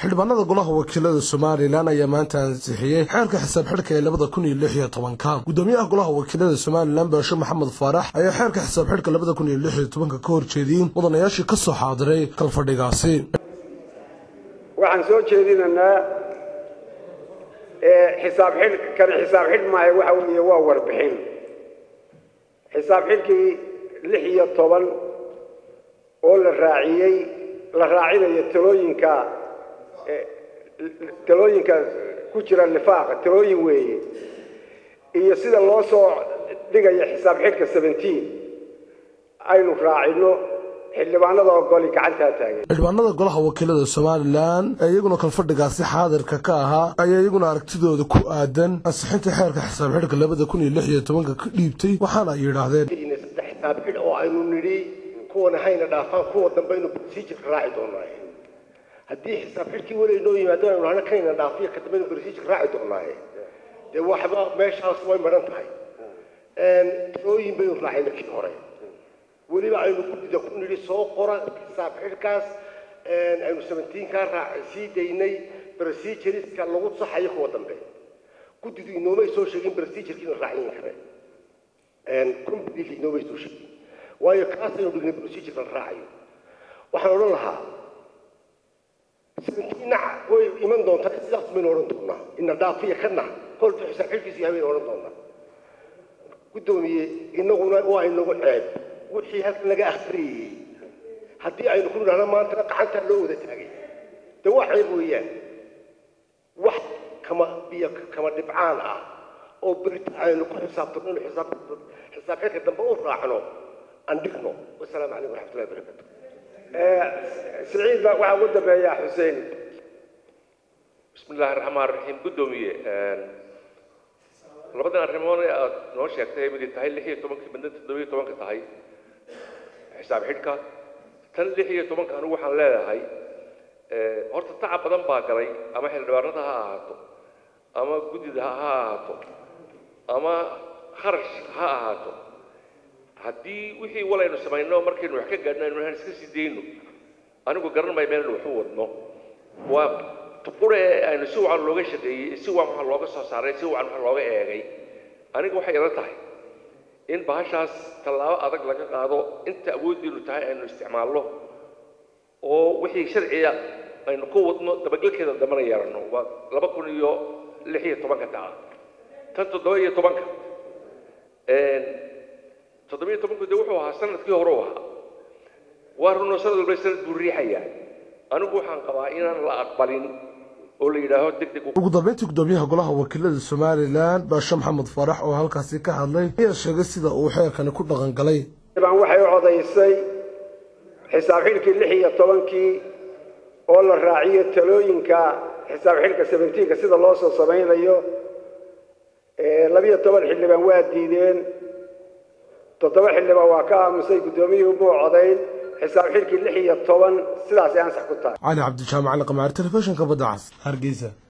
xildhibaanada golaha wakiilada somalilan ayaa maanta ansixiyey xeerka xisaab xidhka ee labada kun iyo lix iyo tobanka gudoomiyaha golaha wakiilada somalilan baashe maxamed faarax ayaa xeerka xisaab xidhka labada kun iyo lix iyo tobanka ka horjeediyey mudanayaashii ka soo xaadiray kalfadhigaasi waxaan soo jeedinaynaa xisaab xidh kani xisaab xidh maayo waxa weeye waa warbixin xisaab xidhkii lix iyo toban oo la raaciyey la raacinayo talooyinka talooyinka ku jira lifaaqa talooyin weeye iyo sida loo soo dhigayo xisaab xidhka seventeen aynu raacino xildhibaanada ogoli gacantaa taagan xildhibaanada golaha wakiilada somalilan ee iyaguna kalfadhigaasi xaadirka ka ahaa ayaa iyaguna aragtidooda ku aadan ansixinta xeerka xisaab xidhka labada kun iyo lix iyo tobanka ka dhiibtay waxaana ay yidhaahdeen saddex xisaab xidh oo aynu nidhi kuwana hayna dhaafaan kuwa dambaynu procedure raaci doonaaye haddii xisaab xidhkii weli inoo yimaado aynu nahno kanayna dhaafiyo ka dambaynu procedure raaci doonaaye dee waxba meeshaas way maran tahay talooyin baynu raacayna kii hore weliba aynu guddida ku nidhi soo qora xisaab xidhkaas aynu seventeenkaa raac sii daynay procedureska lagu saxayo kuwa dambe guddidu inoomay soo sheegin procedurekiina raacyin kare completely inoomay soo sheegin waayo kaas aynu dhignay procedure la raacayo waxaan odhan lahaa seventeenna way iman doontaa sidaas baynu odhan doonaa ina dhaafiya kana koltu xisaab xidhkiisu yahay baynu odhan doonaa guddoomiye inaguna waa inagu ceeb wixii halkan laga akhriyey haddii aynu ku nidhahno maantana gacantaa loo wada taagay de waa ceeb weeyaan wax kama biyo kama dhibcaan ah oo berita aynu ku xisaabtano inu xisaab xisaab xidhka dambe u raacno aan dhigno wasalaamu calaykum waraxmatullahi wabarakatu siciid baa waxaa ugu dambeeya xuseen bismi illaahi raxmaan raxiim guddoomiye labadan arrimood ee aad noo sheegtay mid tahay lix iyo tobankii midna toddobiyo tobanka tahay xisaab xidhka tan lix iyo tobanka anigu waxaan leedahay horta tacab badan baa galay ama xildhibaanada ha ahaato ama guddida ha ahaato ama kharash ha ahaato haddii wixii walaynu samayno markaynu wax ka gaadhno aynu aan iska sii dayno anigu garan maayo meel wax u wadno waa tuqure aynu si wacan looga shaqeeyey si wacan waxa looga soo saaray si wacan waxa looga eegay aniga waxay ila tahay in bahashaas tallaabo adag laga qaado inta awooddiinu tahay aynu isticmaalno oo wixii sharciga aynu ku wadno dabagelkeeda dambana yeelanno waa laba kun iyo lix iyo tobanka taa tan toddoba iyo tobanka toddoba iyo tobanku dee wuxuu ahaa sanadkii hore u ahaa waa runoo sanad walba sanad buu riixayaa anigu waxaan qabaa inaan la aqbalin oo la yidhaaho deg deg ugu dambeyntii gudoomiyaha golaha wakiilada somalilan baashe maxamed faarax oo halkaasi ka hadlay ayaa sheegay sida uu xeerkani ku dhaqan galay baan waxay codaysay xisaab xidhkii lix iyo tobankii oo la raaciyo talooyinka xisaab xidhka seventeenka sida loo soo samaynayo labiyo toban xildhibaan waa diideen toddoba xildhibaan waa ka aamusay guddoomiyuhu muu codayn xisaab xidhkii lix iyo toban sidaasay ansax ku tahay cali cabdijaamac alqamaar telefishinka badda cas hargeysa